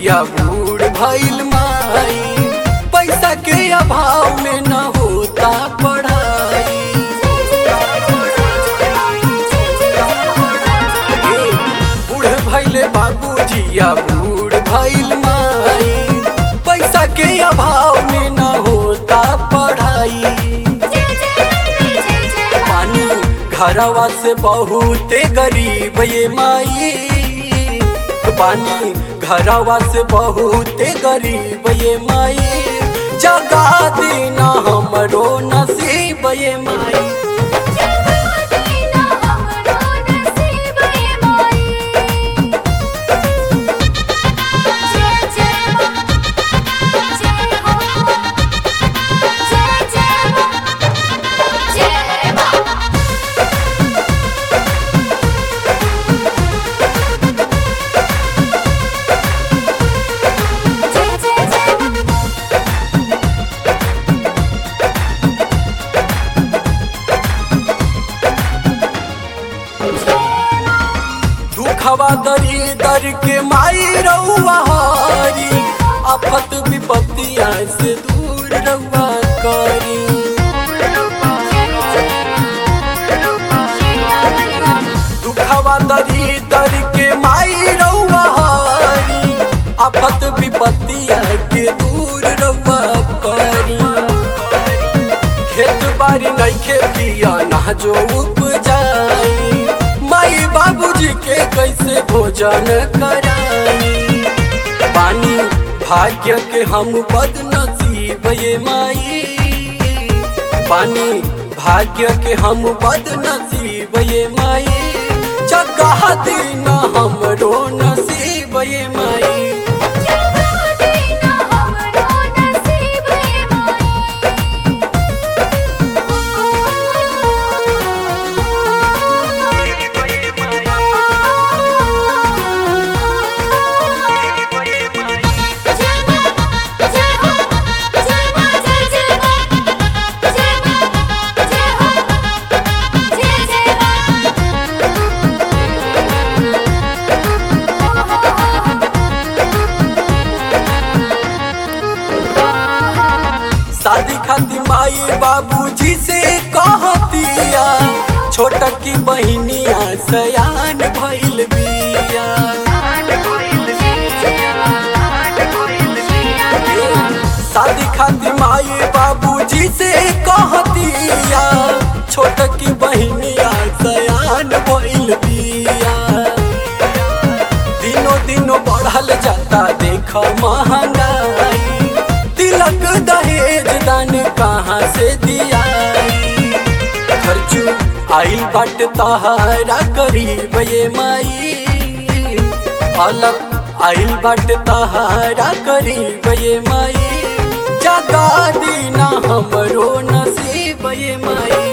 जिया बूढ़ भइल माई पैसा के अभाव में न होता पढ़ाई हे, बूढ़ भइले बाबू जिया बूढ़ भइल माई पैसा के अभाव में न होता पढ़ाई पानी घरवा से बहुते गरीब ये माई पानी घरवा से बहुते गरीब ये माई जगा देना हमरो नसीब ये माई दुखवा दरी दर के माई रउआ हरी आफत विपत्तिया से दूर रउआ करी दुखवा दरी दर के माई रउआ हरी आफत विपत्तिया के दूर रउआ करी खेत बाड़ी नइखे पिया ना जो उपजाई माई बाबूजी के कैसे भोजन कराई पानी भाग्य के हम बदनसीब ये माई पानी भाग्य के हम बदनसीब ये माई जगह देना हमरो नसीब ये माई शादी खातिर माई बाबूजी से कहतिया छोटा की बहनिया सयान भइल बिया शादी खातिर माई बाबूजी से कहतिया छोटा की बहनिया सयान भइल बिया दिनों दिनों बढ़ल जाता देख महंगाई तिलक दहेज दान कहाँ से दिया खर्चू आइल बाट तहारा करीब ये माई अलग आइल बाट तहारा करीब ये माई जगा दीना हमरो नसीब ये माई